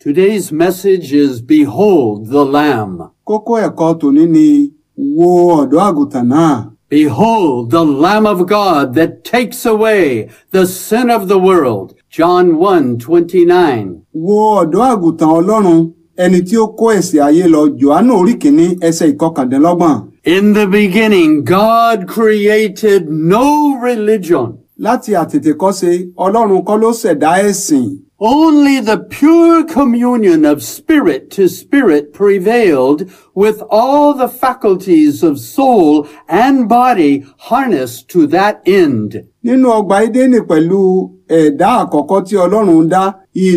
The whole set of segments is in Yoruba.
Today's message is Behold the Lamb. Kókó ẹ̀kọ́ tòní ni wo ọ̀dọ́ àgùntàn náà. Behold the Lamb of God that takes away the sin of the world. John 1 29. Wo ọ̀dọ́ àgùntàn Ọlọ́run ẹni tí ó kó ẹ̀ṣẹ̀ ayé lọ Jòhánù orí kìíní ẹsẹ̀ ìkọkàndínlọ́gbọ̀n. In the beginning, God created no religion. Láti àtètèkọ́ṣe Ọlọ́run kọ́ ló ṣẹ̀dá ẹ̀sìn. Only the pure communion of spirit to spirit prevailed with all the faculties of soul and body harnessed to that end. Nínú ọgbà Édénì pẹ̀lú ẹ̀dá àkọ́kọ́ tí Ọlọ́run dá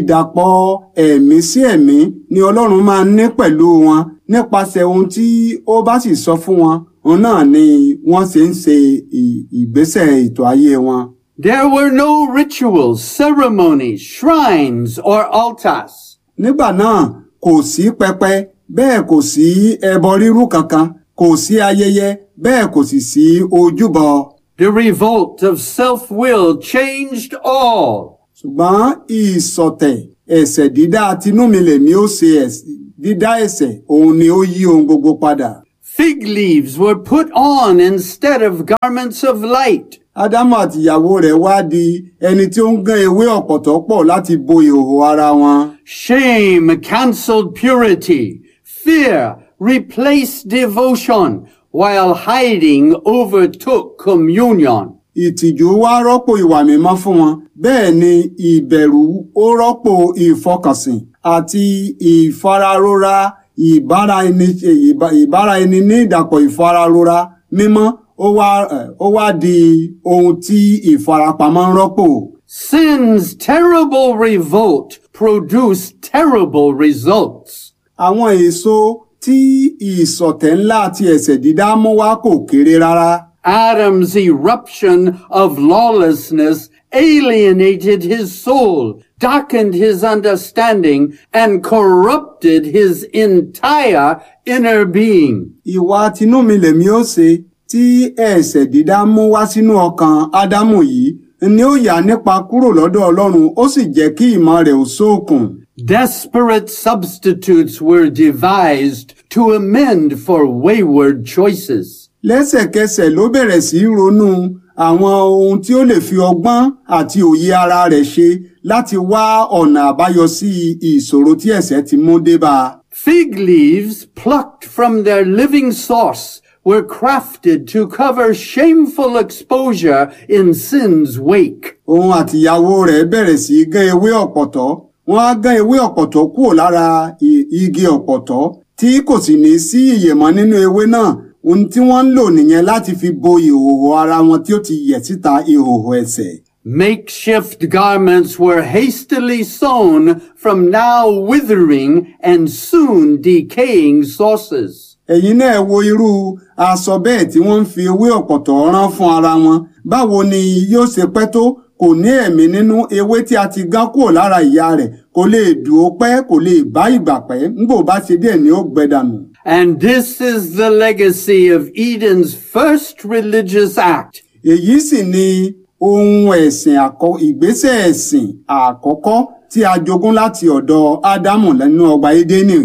ìdàpọ̀ ẹ̀mí sí ẹ̀mí ni Ọlọ́run máa ń ní pẹ̀lú wọn nípasẹ̀ ohun tí ó bá sì sọ fún wọn òun náà ni wọ́n ṣe ń ṣe ì- ìgbésẹ̀ ètò ayé wọn. There were no rituals, ceremonies, shrines, or altars. Nígbà náà kò sí pẹpẹ bẹ́ẹ̀ kò sí ẹbọ rírú kankan kò sí ayẹyẹ bẹ́ẹ̀ kò sì sí ojúbọ. The revolt of self-will changed all. ṣùgbọ́n ìsọ̀tẹ̀ ẹ̀ṣẹ̀ dídá tinúmilẹ̀mí ó ṣe ẹ̀ṣ- dídá ẹ̀ṣẹ̀ òun ni ó yí ohun gbogbo padà. Fig leaves were put on instead of garments of light. ádámù àtìyàwó rẹ̀ wá di ẹni tí ó ń gán ewé ọ̀pọ̀tọ́ pọ̀ láti bo ìhòòhò ara wọn. Shame cancelled purity. Fear replaced devotion, while hiding overtook communion. ìtìjú wá rọ́pò ìwà mímọ́ fún wọn bẹ́ẹ̀ ni ìbẹ̀rù ó rọ́pò ìfọkànsìn àti ìfararora ìbáraẹni ìbá- ìbáraẹni ní ìdàpọ̀ ìfararora mímọ́ ó wá ẹ̀, ó wá di ohun tí ìfarapamọ́ ń rọ́pò. Sin's terrible revolt produced terrible results. àwọn èso tí ìsọ̀tẹ̀ ńlá àti ẹ̀ṣẹ̀ dídá mú wá kò kéré rárá. Adam's eruption of lawlessness alienated his soul, darkened his understanding, and corrupted his entire inner being. ìwà tinúmilẹ̀mí ó ṣe tí ẹ̀ṣẹ̀ dídá mú wá sínú ọkàn ádámù yìí ni ó yà nípa kúrò lọ́dọ̀ ọlọ́run ó sì jẹ́ kí ìmọ̀ rẹ̀ ó ṣókùn. Desperate substitutes were devised to amend for wayward choices. lẹ́sẹ̀kẹsẹ̀ ló bẹ̀rẹ̀ sí í ronú àwọn ohun tí ó lè fi ọgbọ́n àti òye ara rẹ̀ ṣe láti wá ọ̀nà àbáyọ sí ìṣòro tí ẹ̀ṣẹ̀ ti mú dé bá a. Fig leaves plucked from their living source were crafted to cover shameful exposure in sin's wake. òun àtìyàwó rẹ̀ bẹ̀rẹ̀ sí í gán ewé ọ̀pọ̀tọ́ wọ́n á gán ewé ọ̀pọ̀tọ́ kúrò lára i- igi ọ̀pọ̀tọ́ tí kò sì ní sí ìyèmọ́ nínú ewé náà ohun tí wọ́n ń lò nìyẹn láti fi bo ìhòòhò ara wọn tí ó ti yẹ̀ síta ìhòòhò ẹ̀ṣẹ̀. Makeshift garments were hastily sewn from now withering and soon decaying sources. ẹ̀yin náà wo irú aṣọ bẹ́ẹ̀ tí wọ́n ń fi ewé ọ̀pọ̀tọ́ rán fún ara wọn báwo ni yóò ṣe pẹ́ tó kò ní ẹ̀mí nínú ewé tí a ti gán kúrò lára ìyá rẹ̀ kò lè dùn ó pẹ́ kò lè bá ìgbà pẹ́ ńgbò bá ṣe díẹ̀ ni ó gbẹ dànù. And this is the legacy of Eden's first religious act. èyí sì ni ohun ẹ̀sìn àkọ́ ìgbésẹ̀ ẹ̀sìn àkọ́kọ́ tí a jogún láti ọ̀dọ̀ ádámù lẹ́nu ọgbà édénì.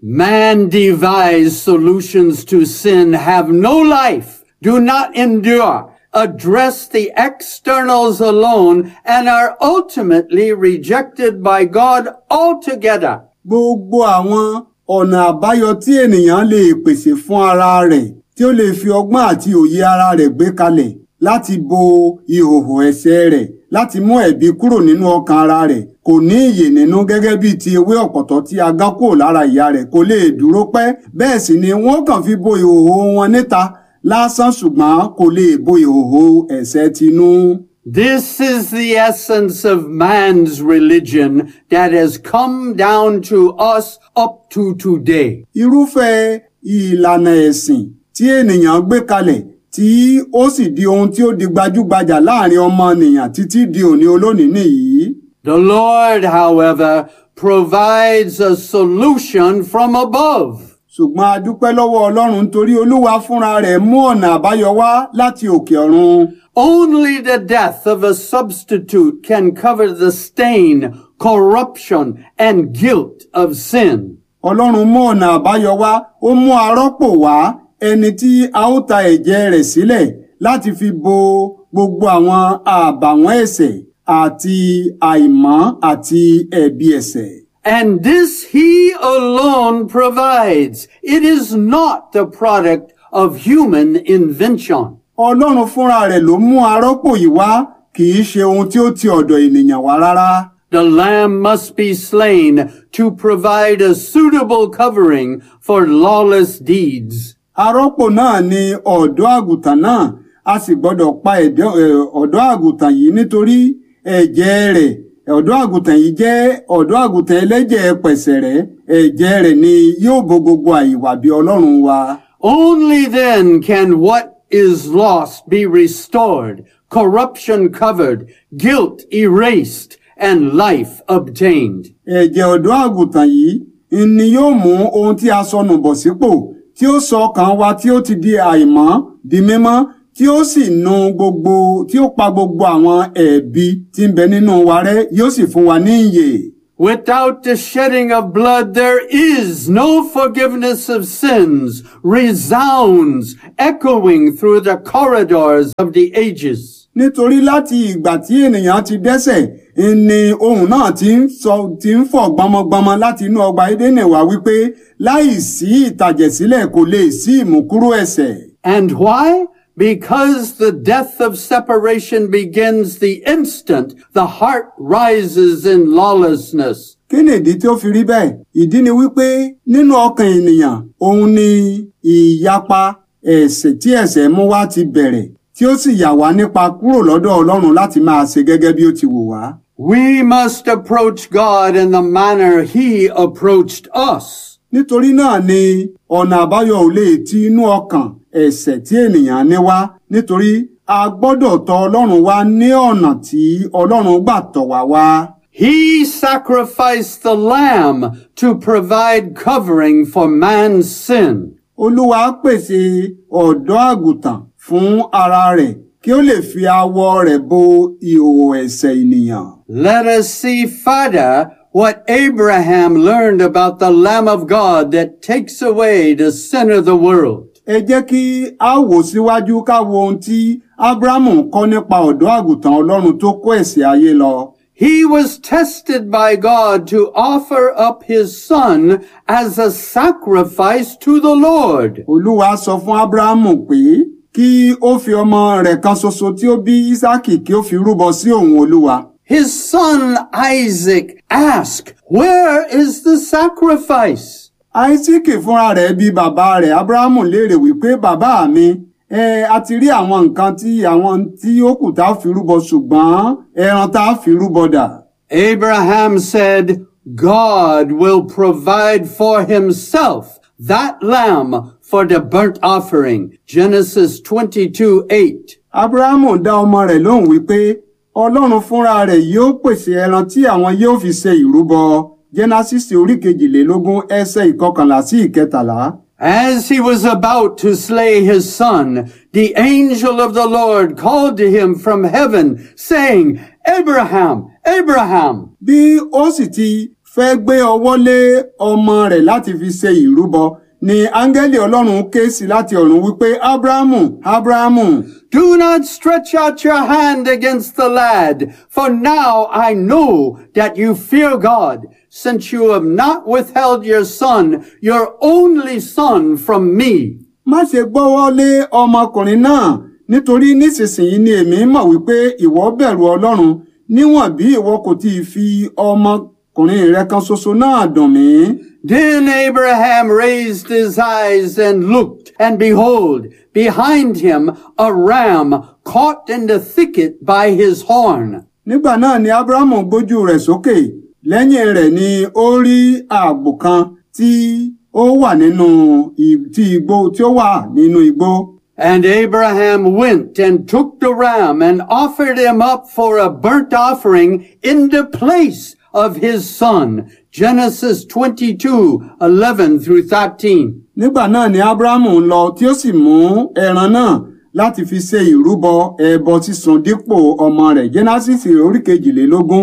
Man devised solutions to sin have no life, do not endure, address the externals alone, and are ultimately rejected by God altogether. gbogbo àwọn ọ̀nà àbáyọ tí ènìyàn lè pèsè fún ara rẹ̀ tí ó lè fi ọgbọ́n àti òye ara rẹ̀ gbé kalẹ̀ láti bo ìhòhò ẹ̀ṣẹ̀ rẹ̀ láti mú ẹ̀bi kúrò nínú ọkàn ara rẹ̀ kò ní ìyè nínú gẹ́gẹ́ bí ti ewé ọ̀pọ̀tọ́ tí a gán kúrò lára ìyá rẹ̀ kò lè dúró pẹ́ bẹ́ẹ̀ sì ni wọ́n kàn fi bo ìhòhò wọn níta lásán ṣùgbọ́n kò lè bo ìhòhò ẹ̀ṣẹ̀ tinú. This is the essence of man's religion that has come down to us up to today. irúfẹ́ ìlànà ẹ̀sìn tí ènìyàn gbé kalẹ̀ tí ó sì di ohun tí ó di gbajúgbajà láàrin ọmọnìyàn títí di òní olónìí nìyí. The Lord, however, provides a solution from above. ṣùgbọ́n a dúpẹ́ lọ́wọ́ ọlọ́run nítorí olúwa fúnra rẹ̀ mú ọ̀nà àbáyọ wá láti òkè ọ̀run. Only the death of a substitute can cover the stain corruption, and guilt of sin. ọlọ́run mú ọ̀nà àbáyọ wá ó mú arọ́pò wá ẹni tí a ó ta ẹ̀jẹ̀ rẹ̀ sílẹ̀ láti fi bo gbogbo àwọn àbàwọ́n ẹ̀ṣẹ̀ àti àìmọ́ àti ẹ̀bi ẹ̀ṣẹ̀. And this he alone provides. It is not the product of human invention. ọlọ́run fúnra rẹ̀ ló mú arọ́pò yìí wá kì í ṣe ohun tí ó ti ọ̀dọ̀ ènìyàn wá rárá. The lamb must be slain to provide a suitable covering for lawless deeds. arọ́pò náà ni ọ̀dọ́ àgùntàn náà a sì gbọ́dọ̀ pa ẹ̀dọ́- ẹ̀, ọ̀dọ́ àgùntàn yìí nítorí ẹ̀jẹ̀ rẹ̀ ọ̀dọ́ àgùntàn yìí jẹ́ ọ̀dọ́ àgùntàn ẹlẹ́jẹ̀ pẹ̀sẹ̀rẹ́ ẹ̀jẹ̀ rẹ̀ ni yóò bo gbogbo àìwà bí ọlọ́run wa. Only then can what is lost be restored, corruption covered, guilt erased, and life obtained. ẹ̀jẹ̀ ọ̀dọ́ àgùntàn yìí ni yóò mú ohun tí a sọnù bọ̀ sípò tí ó sọ ọkàn wa tí ó ti di àìmọ́ di mímọ́ tí ó sì nu gbogbo tí ó pa gbogbo àwọn ẹ̀bi tí ń bẹ nínú wa rẹ́ yóò sì fún wa ní ìyè. Without the shedding of blood, there is no forgiveness of sins, resounds, echoing through the corridors of the ages. nítorí láti ìgbà tí ènìyàn ti dẹ́ṣẹ̀ ni ohun náà ti ń sọ ti ń fọ̀ gbọmọgbọmọ láti inú ọgbà Édẹ́nì wá wípé láì sí ìtàjẹ̀sílẹ̀ kò lè sí ìmúkúrò ẹ̀ṣẹ̀. And why? Because the death of separation begins the instant the heart rises in lawlessness. kí ni ìdí tí ó fi rí bẹ́ẹ̀? ìdí ni wípé nínú ọkàn ènìyàn òun ni ìyapa ẹ̀ṣẹ̀ tí ẹ̀ṣẹ̀ mú wá ti bẹ̀rẹ̀ tí ó sì yà wá nípa kúrò lọ́dọ̀ Ọlọ́run láti máa ṣe gẹ́gẹ́ bí ó ti wù wá. We must approach God in the manner He approached us. nítorí náà ni ọ̀nà àbáyọ ò lè ti inú ọkàn ẹ̀ṣẹ̀ tí ènìyàn ní wá nítorí a gbọ́dọ̀ tọ̀ Ọlọ́run wá ní ọ̀nà tí Ọlọ́run gbà tọ̀ wá wá. He sacrificed the lamb to provide covering for man's sin. Olúwa pèsè ọ̀dọ́ àgùntàn fún ara rẹ̀ kí ó lè fi awọ rẹ̀ bo ìhòòhò ẹ̀ṣẹ̀ ènìyàn. Let us see further what Abraham learned about the Lamb of God that takes away the sin of the world. ẹ jẹ́ kí a wò síwájú ká wo ohun tí Ábúráhámù kọ́ nípa ọ̀dọ́ àgùntàn Ọlọ́run tó kó ẹ̀ṣẹ̀ ayé lọ. He was tested by God to offer up his son as a sacrifice to the Lord. Olúwa sọ fún Ábúráhámù pé kí ó fi ọmọ rẹ̀ kan ṣoṣo tí ó bí Ísákì kí ó fi rúbọ sí òun Olúwa. His son Isaac asked, Where is the sacrifice? Áísákì fúnra rẹ̀ bi bàbá rẹ̀ Ábúráhámù léèrè wípé bàbá mi ẹ a ti rí àwọn nǹkan tí àwọn tí ó kù tá a fi rúbọ ṣùgbọ́n ẹran tá a fi rúbọ dà. Abraham said, God will provide for himself that lamb for the burnt offering. Genesis 22, 8. Ábúráhámù dá ọmọ rẹ̀ lóhùn wípé Ọlọ́run fúnra rẹ̀ yóò pèsè ẹran tí àwọn yóò fi ṣe ìrúbọ. Jẹ́násísì orí kejìlélógún ẹsẹ̀ ìkọkànlá sí ìkẹtàlá. As he was about to slay his son, the angel of the Lord called to him from heaven, saying, Abraham, Abraham. Bí ó sì ti fẹ́ gbé ọwọ́ lé ọmọ rẹ̀ láti fi ṣe ìrúbọ ni áńgẹ́lì Ọlọ́run ké sí láti ọ̀run wípé Ábúráhámù Ábúráhámù Do not stretch out your hand against the lad, for now I know that you fear God, since you have not withheld your son, your only son, from me. má ṣe gbọ́wọ́ lé ọmọkùnrin náà nítorí nísinsìnyí ni èmi mọ̀ wípé ìwọ bẹ̀rù Ọlọ́run níwọ̀n bí ìwọ kò tí ì fi ọmọkùnrin rẹ kan ṣoṣo náà dùn mí. Then Abraham raised his eyes and looked, and behold, behind him a ram caught in the thicket by his horn. nígbà náà ni Ábúráhámù gbójú rẹ̀ sókè lẹ́yìn rẹ̀ ni ó rí àgbò kan tí ó wà nínú ì- tí igbó tí ó wà nínú igbó. And Abraham went and took the ram and offered him up for a burnt offering in the place of his son. Genesis 22, 11 through 13. nígbà náà ni Ábúráhámù lọ tí ó sì mú ẹran náà láti fi ṣe ìrúbọ ẹbọ sísun dípò ọmọ rẹ̀ Jẹ́násísì orí kejìlélógún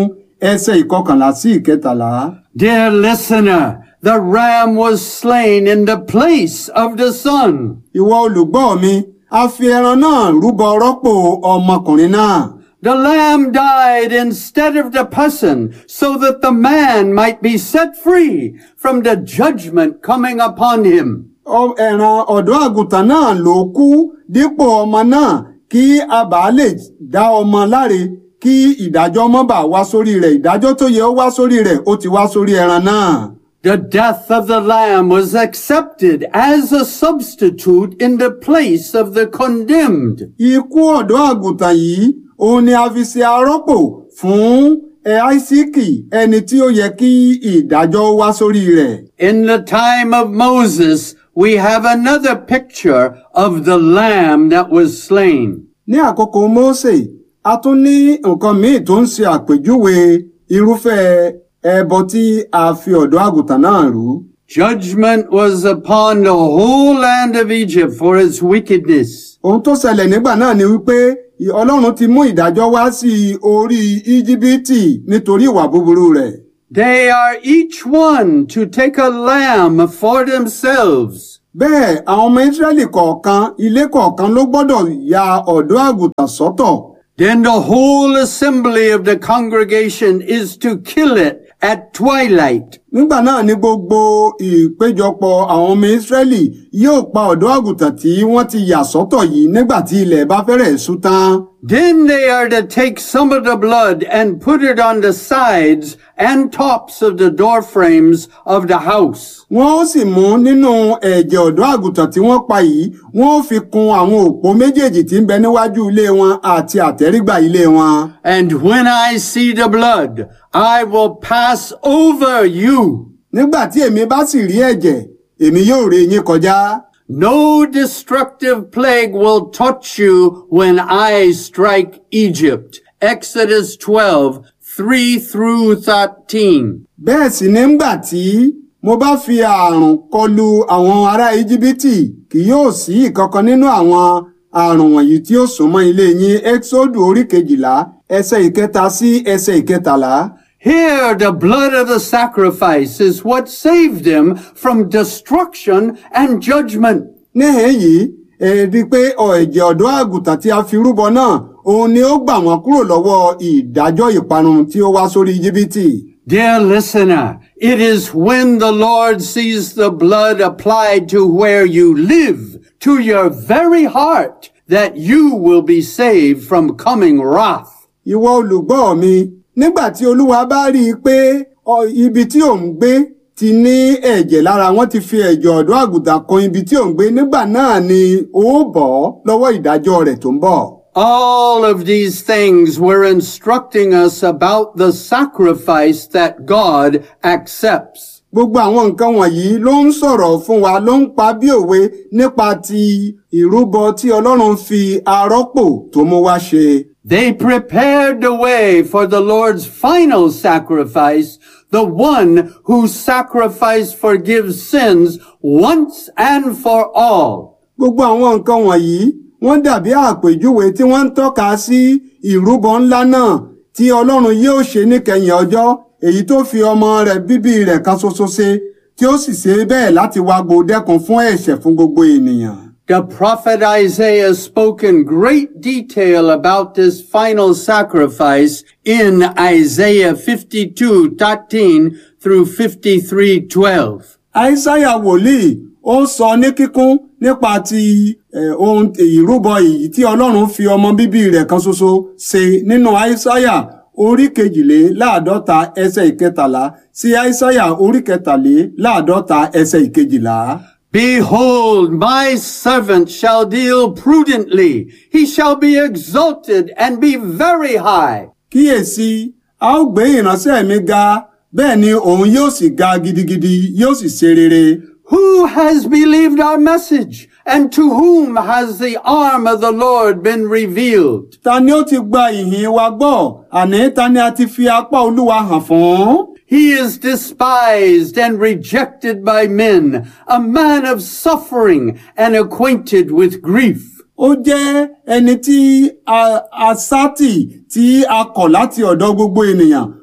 ẹsẹ̀ ìkọkànlá sí ìkẹtàlá. Dear listener, the ram was slain in the place of the son. ìwọ olùgbọ́ mi a fi ẹran náà rúbọ rọ́pò ọmọkùnrin náà. The lamb died instead of the person so that the man might be set free from the judgment coming upon him. Ọ- ẹran ọ̀dọ́ àgùntàn náà ló kú dípò ọmọ náà kí a bàa lè dá ọmọ láre kí ìdájọ́ mọ́ bá wá sórí rẹ̀ ìdájọ́ tó yẹ ó wá sórí rẹ̀ ó ti wá sórí ẹran náà. The death of the lamb was accepted as a substitute in the place of the condemned. ikú ọ̀dọ́ àgùntàn yìí òun ni a fi ṣe arọ́pò fún ẹ áísíkì ẹni tí ó yẹ kí ìdájọ́ wá sórí rẹ̀. In the time of Moses, we have another picture of the lamb that was slain. ní àkókò Mósè a tún ní nǹkan míì tó ń ṣe àpèjúwe irúfẹ́ ẹbọ tí a fi ọ̀dọ́ àgùntàn náà rú. Judgment was upon the whole land of Egypt for its wickedness. ohun tó ṣẹlẹ̀ nígbà náà ni wípé ì- ọlọ́run ti mú ìdájọ́ wá sí orí íjíbítì nítorí ìwà búburú rẹ̀. They are each one to take a lamb for themselves. bẹ́ẹ̀ àwọn ọmọ ísírẹ́lì kọ̀ọ̀kan ilé kọ̀ọ̀kan ló gbọ́dọ̀ ya ọ̀dọ́ àgùntàn sọ́tọ̀. Then the whole assembly of the congregation is to kill it at twilight. nígbà náà ni gbogbo ìpéjọpọ̀ àwọn ọmọ ísírẹ́lì yóò pa ọ̀dọ́ àgùntàn tí wọ́n ti yà sọ́tọ̀ yìí nígbà tí ilẹ̀ bá fẹ́rẹ̀ ṣú tán. Then they are to take some of the blood and put it on the sides and tops of the door frames of the house. wọ́n ó sì mú nínú ẹ̀jẹ̀ ọ̀dọ́ àgùntàn tí wọ́n pa yìí wọ́n ó fi kun àwọn òpó méjèèjì tí ń bẹ níwájú ilé wọn àti àtẹ́rígbà ilé wọn. And when I see the blood, I will pass over you. nígbà tí èmi bá sì rí ẹ̀jẹ̀ èmi yóò ré yín kọjá. No destructive plague will touch you when I strike Egypt. Exodus 12, 3 through 13. bẹ́ẹ̀ sì ni ńgbà tí mo bá fi ààrùn kọlu àwọn ará íjíbítì kì yóò sí ìkankan nínú àwọn ààrùn wọ̀nyí tí ó súnmọ́ ilé yín exodu orí kejìlá ẹsẹ̀ ìkẹta sí ẹsẹ̀ ìkẹtàlá. Here, the blood of the sacrifice is what saved them from destruction and judgment. níhìn yìí ẹ rí i pé ọ ẹ̀jẹ̀ ọ̀dọ́ àgùntàn tí a fi rúbọ náà òun ni ó gbà wọ́n kúrò lọ́wọ́ ìdájọ́ ìparun tí ó wá sórí íjíbítì. Dear listener, it is when the Lord sees the blood applied to where you live, to your very heart, that you will be saved from coming wrath. ìwọ olùgbọ́ mi nígbà tí olúwa bá rí i pé ọ, ibi tí ò ń gbé ti ní ẹ̀jẹ̀ lára wọn ti fi ẹ̀jẹ̀ ọ̀dọ́ àgùntàn kan ibi tí ò ń gbé nígbà náà ni ó bọ́ lọ́wọ́ ìdájọ́ rẹ̀ tó ń bọ̀. All of these things were instructing us about the sacrifice that God accepts. gbogbo àwọn nǹkan wọ̀nyí ló ń sọ̀rọ̀ fún wa ló ń pa bí òwe nípa ti ìrúbọ tí ọlọ́run fi arọ́pò tó mú wá ṣe. They prepared the way for the Lord's final sacrifice, the one whose sacrifice forgives sins once and for all. gbogbo àwọn nǹkan wọ̀nyí wọ́n dàbí àpèjúwe tí wọ́n ń tọ́ka sí ìrúbọ ńlá náà tí ọlọ́run yóò ṣe níkẹyìn ọjọ́ èyí tó fi ọmọ rẹ̀ bíbí rẹ̀ kan ṣoṣo ṣe tí ó sì ṣe bẹ́ẹ̀ láti wá gbòdẹ́kun fún ẹ̀ṣẹ̀ fún gbogbo ènìyàn. The prophet Isaiah spoke in great detail about this final sacrifice in Isaiah 52, 13 through 53, 12. àìsáyà wòlíì ó sọ ní kíkún nípa ti eh, ohun ìrúbọ èyí tí ọlọ́run fi ọmọ bíbí rẹ̀ kan ṣoṣo ṣe nínú àìsáyà orí kejìléláàádọ́ta ẹsẹ̀ ìkẹtàlá sí àìsáyà orí kẹtàléláàádọ́ta ẹsẹ̀ ìkejìlá. Behold, my servant shall deal prudently. He shall be exalted and be very high. kíyèsí a ó gbé ìránṣẹ́ mi ga bẹ́ẹ̀ ni òun yóò sì ga gidigidi yóò sì ṣe rere. Who has believed our message? And to whom has the arm of the Lord been revealed? ta ni ó ti gba ìhìn wa gbọ́ àní ta ni a ti fi apá olúwa hàn fún. He is despised and rejected by men, a man of suffering and acquainted with grief. ó jẹ́ ẹni tí a a sátì tí a kọ̀ láti ọ̀dọ̀ gbogbo ènìyàn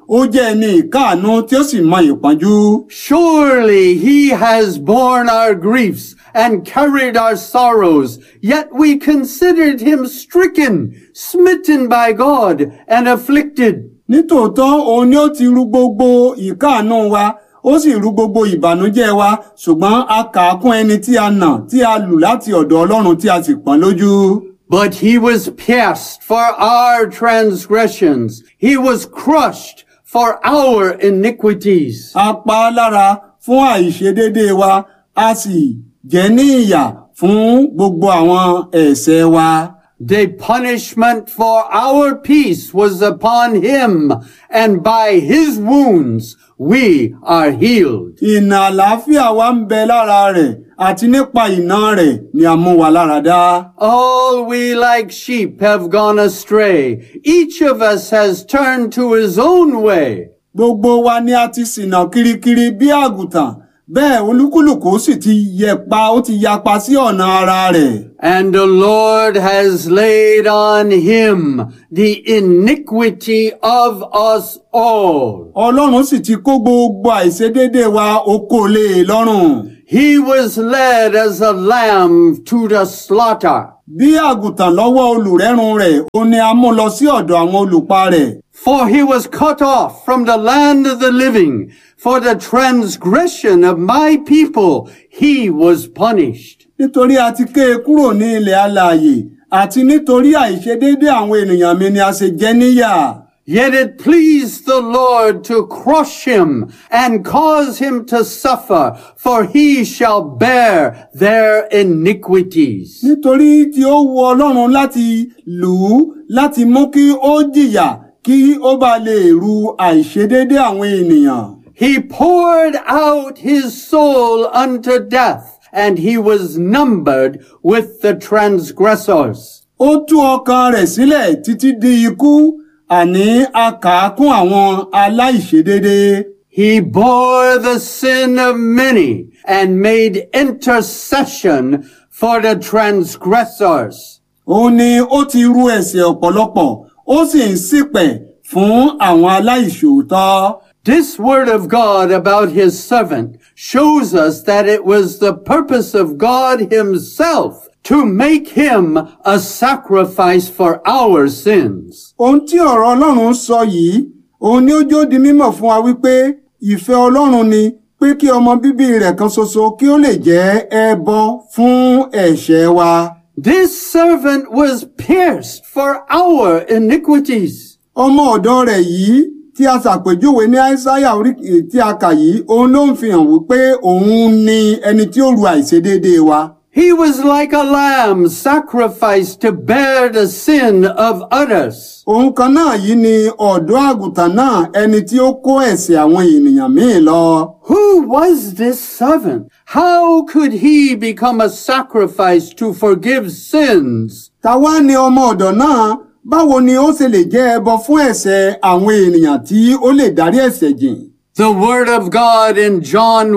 ó jẹ́ ẹni ìkáàánú tí ó sì mọ ìpọ́njú. Surely he has borne our griefs and carried our sorrows, yet we considered him stricken, smitten by God, and afflicted. nítòótọ́ òun ni ó ti ru gbogbo ìkáàánú wa ó sì ru gbogbo ìbànújẹ́ wa ṣùgbọ́n a kà á kún ẹni tí a nà tí a lù láti ọ̀dọ̀ ọlọ́run tí a sì pọ́n lójú. But he was pierced for our transgressions. He was crushed for our iniquities. a pa á lára fún àìṣedéédé wa a sì jẹ ní ìyà fún gbogbo àwọn ẹ̀ṣẹ̀ wa. The punishment for our peace was upon him, and by his wounds we are healed. ìnà àlàáfíà wa ń bẹ lára rẹ̀ àti nípa ìnà rẹ̀ ni a mú wa lára dá. All we like sheep have gone astray. Each of us has turned to his own way. gbogbo wa ni a ti ṣìnà kirikiri bí àgùntàn bẹ́ẹ̀ olúkúlùkù sì ti yẹpa ó ti yapa sí ọ̀nà ara rẹ̀. And the Lord has laid on him the iniquity of us all. ọlọ́run sì ti kó gbogbo àìṣedéédé wa ó kó lé e lọ́rùn. He was led as a lamb to the slaughter. bí àgùntàn lọ́wọ́ olùrẹ́run rẹ̀ ó ní a mú lọ sí ọ̀dọ̀ àwọn olùpa rẹ̀. For he was cut off from the land of the living. For the transgression of my people, he was punished. nítorí a ti ké e kúrò ní ilẹ̀ alààyè àti nítorí àìṣedéédé àwọn ènìyàn mi ni a ṣe jẹ níyà. Yet it pleased the Lord to crush him and cause him to suffer, for he shall bear their iniquities. nítorí tí ó wu ọlọ́run láti lù ú láti mú kí ó jìyà kí ó bá lè ru àìṣedéédé àwọn ènìyàn. He poured out his soul unto death, and he was numbered with the transgressors. ó tú ọkàn rẹ̀ sílẹ̀ títí di ikú àní a kà á kún àwọn aláìṣedéédé. He bore the sin of many and made intercession for the transgressors. òun ni ó ti ru ẹ̀ṣẹ̀ ọ̀pọ̀lọpọ̀ ó sì ń ṣìpẹ̀ fún àwọn aláìṣòótọ́. This word of God about his servant shows us that it was the purpose of God himself to make him a sacrifice for our sins. ohun tí ọ̀rọ̀ ọlọ́run sọ yìí òun ni ó jó di mímọ̀ fún wa wípé ìfẹ́ ọlọ́run ni pé kí ọmọ bíbí rẹ̀ kan ṣoṣo kí ó lè jẹ́ ẹbọ fún ẹ̀ṣẹ̀ wa. This servant was pierced for our iniquities. ọmọ ọ̀dọ̀ rẹ̀ yìí tí a ṣàpèjúwe ní àìsáyà orí tí a kà yìí òun ló ń fi hàn wípé òun ni ẹni tí ó ru àìṣedéédé wa. He was like a lamb sacrificed to bear the sin of others. òun kan náà yìí ni ọ̀dọ́ àgùntàn náà ẹni tí ó kó ẹ̀ṣẹ̀ àwọn ènìyàn míì lọ. Who was this servant? How could he become a sacrifice to forgive sins? tàwa ni ọmọ ọ̀dọ̀ náà báwo ni ó ṣe lè jẹ́ ẹbọ fún ẹ̀ṣẹ̀ àwọn ènìyàn tí ó lè dárí ẹ̀ṣẹ̀ jìn. The word of God in John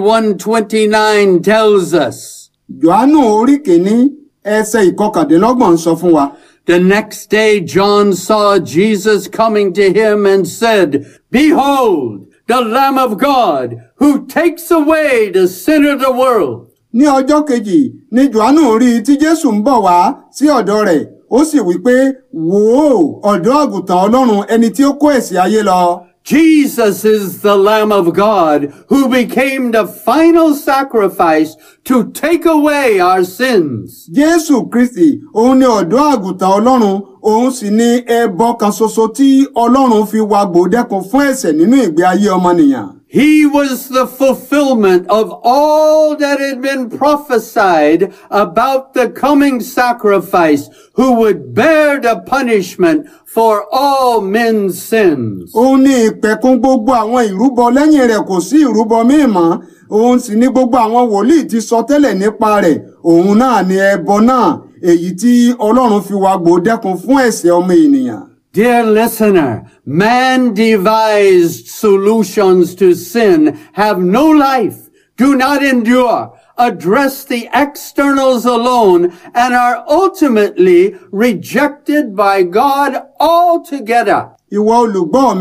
1:29 tells us, Jòhánù orí kìíní ẹsẹ̀ ìkọkàndínlọ́gbọ̀n sọ fún wa. The next day John saw Jesus coming to him and said, Behold, the Lamb of God, who takes away the sin of the world. ní ọjọ́ kejì ni Jòhánù rí i tí Jésù ń bọ̀ wá sí ọ̀dọ̀ rẹ̀ ó sì wí pé wò ó ọ̀dọ́ àgùntàn Ọlọ́run ẹni tí ó kó ẹ̀ṣẹ̀ ayé lọ. Jesus is the Lamb of God who became the final sacrifice to take away our sins. Jésù Kristi òun ni ọ̀dọ́ àgùntàn Ọlọ́run òun sì ni ẹbọ kan ṣoṣo tí Ọlọ́run fi wá gbòdẹ́kun fún ẹ̀ṣẹ̀ nínú ìgbé ayé ọmọnìyàn. He was the fulfillment of all that had been prophesied about the coming sacrifice who would bear the punishment for all men's sins. òun ni ìpẹ̀kun gbogbo àwọn ìrúbọ lẹ́yìn rẹ̀ kò sí ìrúbọ míì mọ́ òun sì ni gbogbo àwọn wòlíì ti sọ tẹ́lẹ̀ nípa rẹ̀ òun náà ni ẹbọ náà èyí tí Ọlọ́run fi wá gbòdẹ́kun fún ẹ̀ṣẹ̀ ọmọ ènìyàn. Dear listener, man devised solutions to sin have no life, do not endure, address the externals alone, and are ultimately rejected by God altogether. ìwọ olùgbọ́ mi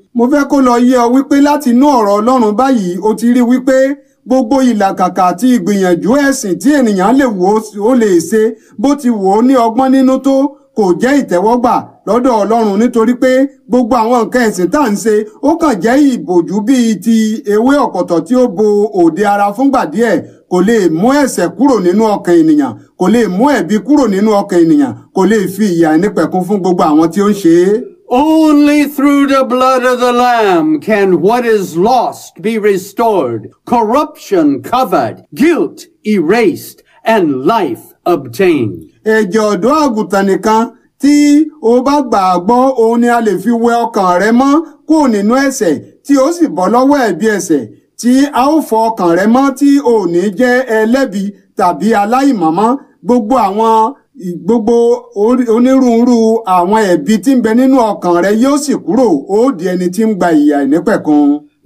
mo fẹ́ kó lọ yé ọ wípé láti inú ọ̀rọ̀ ọlọ́run báyìí o ti rí wípé gbogbo ìlàkàkà àti ìgbìyànjú ẹ̀sìn tí ènìyàn lè wò ó lè ṣe bó ti wò ó ní ọgbọ́n nínú tó kò jẹ́ ìtẹ́wọ́gbà lọ́dọ̀ ọlọ́run nítorí pé gbogbo àwọn nǹkan ẹ̀sìn tá à ń ṣe ó kàn jẹ́ ìbòjú bíi ti ewé ọ̀pọ̀tọ̀ tí ó bo òde ara fúngbà díẹ̀ kò lè mú ẹ̀ṣẹ̀ kúrò nínú ọkàn ènìyàn kò lè mú ẹ̀bi kúrò nínú ọkàn ènìyàn kò lè fi ìyà nípẹ̀kun fún gbogbo àwọn tí ó ń ṣe é. Only through the blood of the Lamb can what is lost be restored, corruption covered, guilt erased, and life obtained. ẹ̀jẹ̀ ọ̀dọ́ àgùntàn nìkan tí o bá gbà á gbọ́ òun ni a lè fi wẹ ọkàn rẹ mọ́ kúrò nínú ẹ̀ṣẹ̀ tí ó sì bọ́ lọ́wọ́ ẹ̀bi ẹ̀ṣẹ̀ tí a ó fọ ọkàn rẹ mọ́ tí o ò ní jẹ́ ẹlẹ́bi tàbí aláìmọ̀mọ́ gbogbo àwọn gbogbo orí- onírúurú àwọn ẹ̀bi tí ń bẹ nínú ọkàn rẹ yóò sì kúrò ó di ẹni tí ń gba ìyà ìnípẹ̀kun.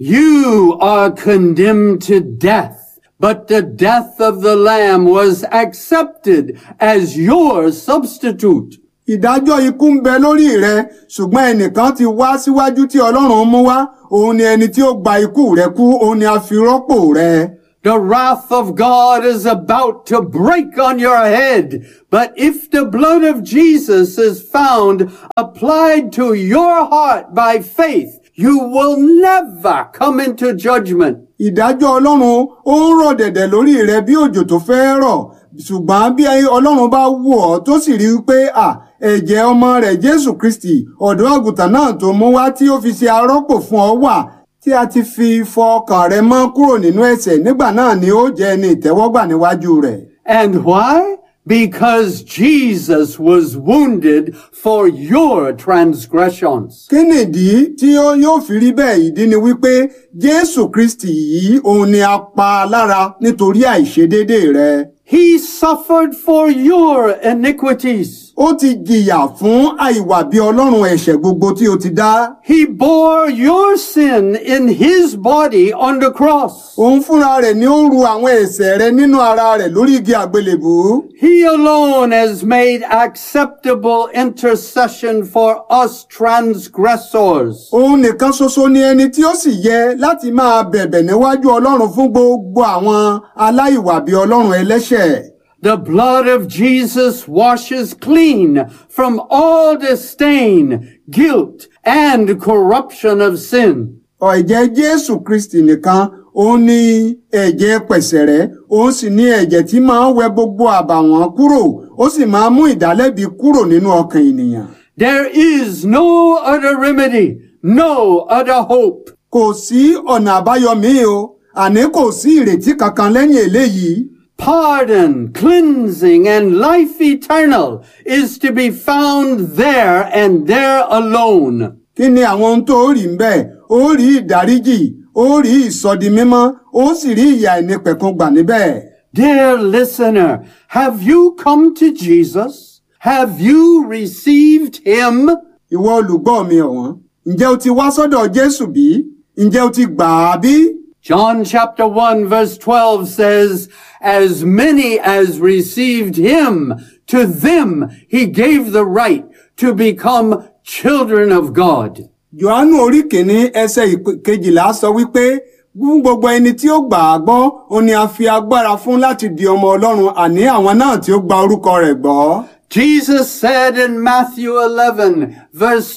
You are condemned to death, but the death of the Lamb was accepted as your substitute. ìdájọ́ ikú ń bẹ lórí rẹ ṣùgbọ́n ẹnìkan ti wá síwájú tí ọlọ́run mú wá òun ni ẹni tí ó gba ikú rẹ kú òun ni a fi rọ́pò rẹ. The wrath of God is about to break on your head. But if the blood of Jesus is found applied to your heart by faith, you will never come into judgment. ìdájọ́ ọlọ́run ó ń rọ̀ dẹ̀dẹ̀ lórí rẹ bí òjò tó fẹ́ rọ̀ ṣùgbọ́n bí ọlọ́run bá wò ọ́ tó sì rí i pé à ẹ̀jẹ̀ ọmọ rẹ̀ jésù kristi ọ̀dọ́ àgùntàn náà tó mú wá tí ó fi ṣe arọ́pò fún ọ wà tí a ti fi fọ ọkàn rẹ mọ́ kúrò nínú ẹ̀ṣẹ̀ nígbà náà ni ó jẹ́ ẹni ìtẹ́wọ́gbà níwájú rẹ̀. And why? Because Jesus was wounded for your transgressions. kí nìdí tí ó yóò fi rí bẹ́ẹ̀ ìdí ni wípé jésù kristi yìí òun ni a pa lára nítorí àìṣedédé rẹ. He suffered for your iniquities. ó ti jìyà fún àìwà bí ọlọ́run ẹ̀ṣẹ̀ gbogbo tí o ti dá. He bore your sin in his body on the cross. òun fúnra rẹ̀ ni ó ru àwọn ẹ̀ṣẹ̀ rẹ nínú ara rẹ̀ lórí igi àgbélébùú. He alone has made acceptable intercession for us transgressors. òun nìkan ṣoṣo ni ẹni tí ó sì yẹ láti máa bẹ̀bẹ̀ níwájú ọlọ́run fún gbogbo àwọn aláìwà bí ọlọ́run ẹlẹ́ṣẹ̀. The blood of Jesus washes clean from all disdain, guilt, and corruption of sin. ẹ̀jẹ̀ jésù kristi nìkan òun ni ẹ̀jẹ̀ pẹ̀sẹ̀rẹ́ òun sì ni ẹ̀jẹ̀ tí máa ń wẹ gbogbo àbàwọ́n kúrò ó sì máa ń mú ìdálẹ́bi kúrò nínú ọkàn ènìyàn. There is no other remedy, no other hope. kò sí ọ̀nà àbáyọ míì o àní kò sí ìrètí kankan lẹ́yìn eléyìí. Pardon, cleansing, and life eternal is to be found there and there alone. kí ni àwọn ohun tó rí ń bẹ́ẹ̀ ó rí ìdáríjì ó rí ìsọdi mímọ́ ó sì rí ìyà ìnípẹ̀kun gbà níbẹ̀. Dear listener, have you come to Jesus? Have you received him? ìwọ olùgbọ́ mi ọ̀wọ́n ǹjẹ́ o ti wá sọ́dọ̀ jésù bí? ǹjẹ́ o ti gbà á bí? John chapter 1 verse 12 says, As many as received him, to them he gave the right to become children of God. Jòhánù orí kìíní ẹsẹ̀ ìk- kejìlá sọ wípé fún gbogbo ẹni tí ó gbà á gbọ́ ó ní a fi agbára fún láti di ọmọ ọlọ́run àní àwọn náà tí ó gba orúkọ rẹ̀ gbọ́. Jesus said in Matthew 11 verse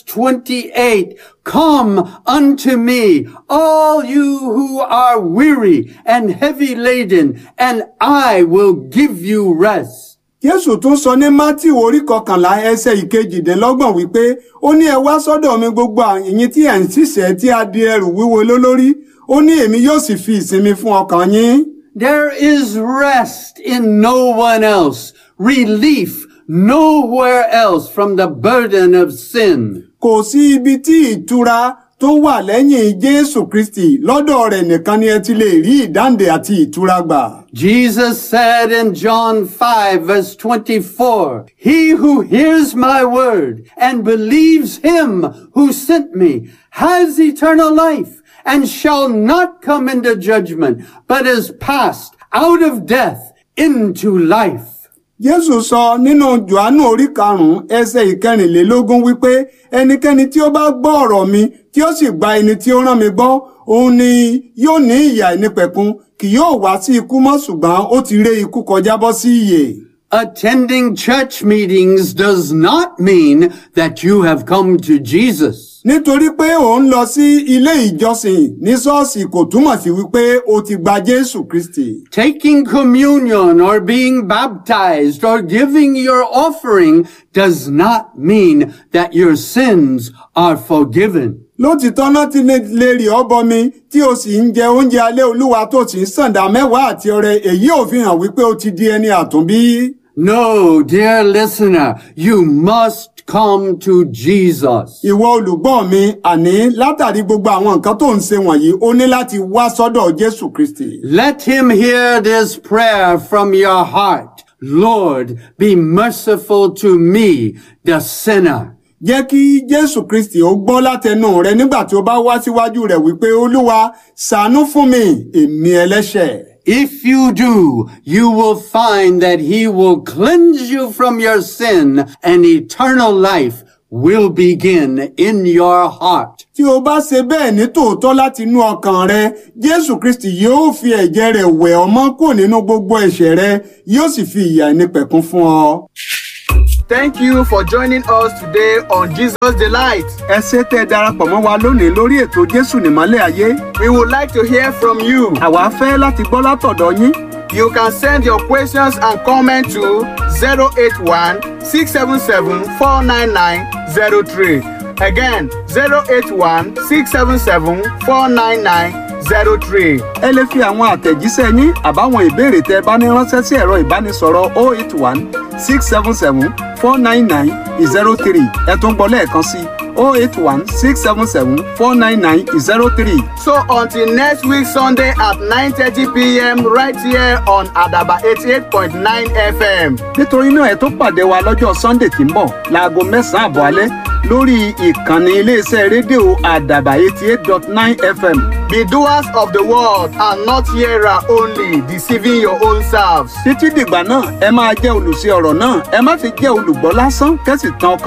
28, Come unto me, all you who are weary and heavy laden, and I will give you rest. Jésù tún sọ ní Mátíù orí kọkànlá ẹsẹ̀ ìkejìdínlọ́gbọ̀n wípé ó ní ẹ wá sọ́dọ̀ mi gbogbo ẹ̀yin tí ẹ̀ ń ṣiṣẹ́ tí a di ẹrù wíwo lé lórí ó ní èmi yóò sì fi ìsinmi fún ọkàn yín. There is rest in no one else, relief nowhere else from the burden of sin. Kò sí ibi tí ìtura tó wà lẹ́yìn Jésù Kristì lọ́dọ̀ rẹ̀ nìkan ni ẹ ti lè rí ìdáǹdè àti ìtura gbà. Jesus said in John 5 verse 24, He who hears my word and believes him who sent me has eternal life and shall not come into judgment, but is passed out of death into life. jésù sọ nínú johannu orí karùnún ẹsẹ̀ ìkẹrìnlélógún wípé ẹnikẹ́ni tí ó bá gbọ́ ọ̀rọ̀ mi tí ó sì gba ẹni tí ó rán mi gbọ́ òun ni yóò ní ìyà ìnípẹ̀kun kì yóò wá sí ikú mọ́ ṣùgbọ́n ó ti ré ikú kọjá bọ́ sí ìyè. Attending church meetings does not mean that you have come to Jesus. nítorí pé ò ń lọ sí ilé ìjọsìn ní ṣọ́ọ̀ṣì kò túmọ̀ sí wípé o ti gba jésù kristi. Taking communion or being baptized or giving your offering does not mean that your sins are forgiven. lótìtọ́ náà ti lè lè rí ọbọ mi tí o sì ń jẹ oúnjẹ alẹ́ olúwa tó sì ń sàǹdà mẹ́wàá àti ọrẹ èyí ò fi hàn wípé o ti di ẹni àtúnbí. No, dear listener, you must come to Jesus. ìwọ olùgbọ́ mi àní látàrí gbogbo àwọn nǹkan tó ń ṣe wọ̀nyí o ní láti wá sọ́dọ̀ jésù kristi. Let him hear this prayer from your heart. Lord, be merciful to me, the sinner. jẹ́ kí jésù kristi ó gbọ́ látẹnu rẹ nígbà tí o bá wá síwájú rẹ̀ wípé olúwa ṣàánú fún mi èmi ẹlẹ́ṣẹ̀. If you do, you will find that he will cleanse you from your sin and eternal life will begin in your heart. tí o bá ṣe bẹ́ẹ̀ ní tòótọ́ láti inú ọkàn rẹ jésù kristi yóò fi ẹ̀jẹ̀ rẹ̀ wẹ̀ ọ́ mọ́ kúrò nínú gbogbo ẹ̀ṣẹ̀ rẹ yóò sì fi ìyà ìnípẹ̀kun fún ọ. Thank you for joining us today on Jesus Delight. ẹ ṣé tẹ́ ẹ darapọ̀ mọ́ wa lónìí lórí ètò jésù nìmọ́lẹ̀ ayé We would like to hear from you. àwa fẹ́ láti gbọ́ látọ̀dọ̀ yín You can send your questions and comments to 081 677 49903. Again, 081 677 49903. ẹ lè fi àwọn àtẹ̀jíṣẹ́ yín àbáwọn ìbéèrè tẹ́ ẹ bá ní ránṣẹ́ sí ẹ̀rọ ìbánisọ̀rọ̀ 081 677 499 03 ẹ tún gbọ́ lẹ́ẹ̀kan sí 081 677 499 03. So until next week Sunday at 9:30 p.m. right here on Adaba 88.9 FM. nítorí náà ẹ tó pàdé wa lọ́jọ́ sunday tí ń bọ̀ láago mẹ́sàn-án àbọ̀ alẹ́ lórí ìkànnì iléeṣẹ́ rédíò àdàbà eighty eight dot nine fm Be doers of the word and not hearer only, deceiving your own selves. títí dìgbà náà ẹ máa jẹ́ olùṣe ọ̀rọ̀ náà ẹ má fi jẹ́ olùgbọ́ lásán kẹ́sì tán ọkàn